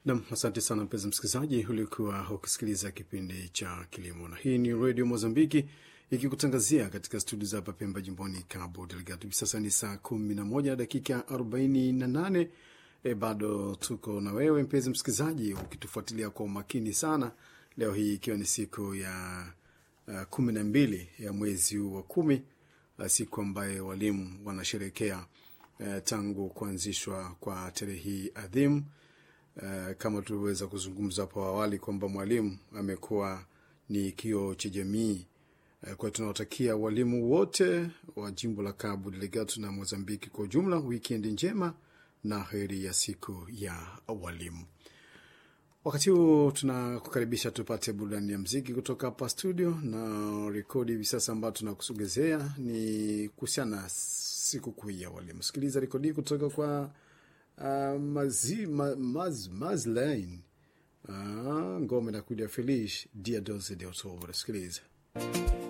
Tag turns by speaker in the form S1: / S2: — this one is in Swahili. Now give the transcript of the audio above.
S1: Nam, asante sana mpenzi msikilizaji, ulikuwa ukisikiliza kipindi cha kilimo, na hii ni redio Mozambiki ikikutangazia katika studio za hapa Pemba, jimboni Cabo Delgado. Hivi sasa ni saa kumi na moja dakika arobaini na nane. E, bado tuko na wewe mpenzi msikilizaji ukitufuatilia kwa umakini sana, leo hii ikiwa ni siku ya uh, kumi na mbili ya mwezi huu wa kumi, uh, siku ambayo walimu wanasherekea uh, tangu kuanzishwa kwa tarehe hii adhimu. Uh, kama tulivyoweza kuzungumza hapo awali kwamba mwalimu amekuwa ni kioo cha jamii. Uh, kwa hiyo tunawatakia walimu wote wa jimbo la Cabo Delgado na Mozambiki kwa ujumla wikendi njema na heri ya siku ya walimu. Wakati huu tunakukaribisha tupate burudani ya mziki kutoka hapa studio, na rekodi hivi sasa ambayo tunakusogezea ni kuhusiana na sikukuu ya walimu. Sikiliza rekodi hii kutoka kwa Uh, mazi, ma, maz, Mazlain uh, ngome na kuja Feliz Dia 12 de Outubro. Sikiliza.